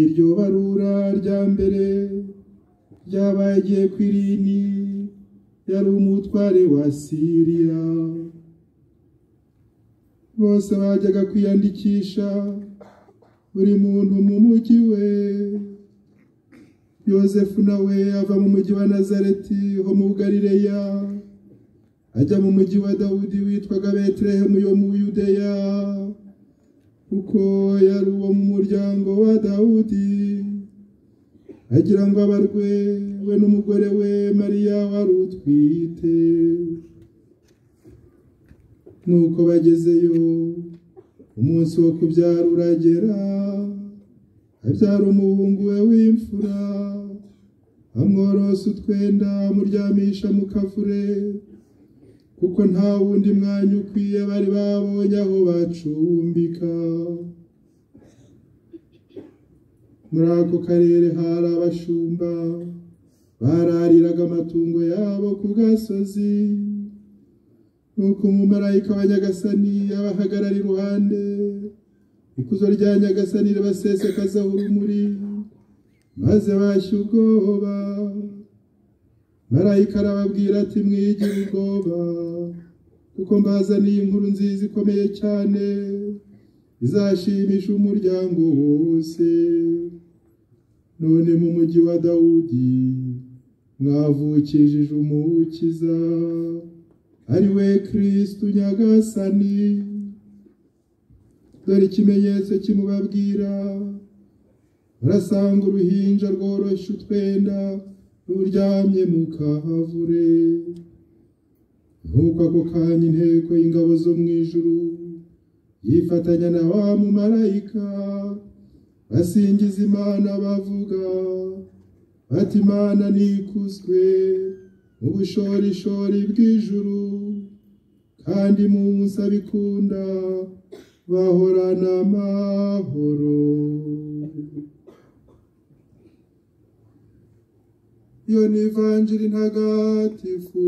iryo barura rya mbere ryabaye igihe ku irini yari umutware wa siriya bose bajyaga kwiyandikisha buri muntu mu mujyi we yosefu nawe ava mu mujyi wa nazareti ho mu galileya ajya mu mujyi wa dawudi witwaga betelehemu yo mu yudeya kuko yari uwo mu muryango wa dawudi agira ngo abarwe we n'umugore we mariya wari utwite nuko bagezeyo umunsi wo kubyara uragera abyara umuhungu we w'imfura amworose utwenda amuryamisha mu kavure kuko nta wundi mwanya ukwiye bari babonye aho bacumbika muri ako karere hari abashumba barariraga amatungo yabo ku gasozi nuko umumarayika wa nyagasani abahagarara iruhande ikuzo rya nyagasani ribasesekazaho urumuri maze bashya ubwoba marayika arababwira ati mwigira ubwoba kuko mbazaniye inkuru nziza ikomeye cyane izashimisha umuryango wose none mu mujyi wa dawudi mwavukishije umukiza ari we kirisitu nyagasani dore ikimenyetso kimubabwira urasanga uruhinja rworoshye utwenda ruryamye mu kahavure nk'uko ako kanya inteko y'ingabo zo mu ijuru yifatanya na wa mumarayika basingiza imana bavuga bati imana nikuzwe mu bushorishori bw'ijuru kandi mu abikunda bahorana amahoro iyo ni ivanjiri ntagatifu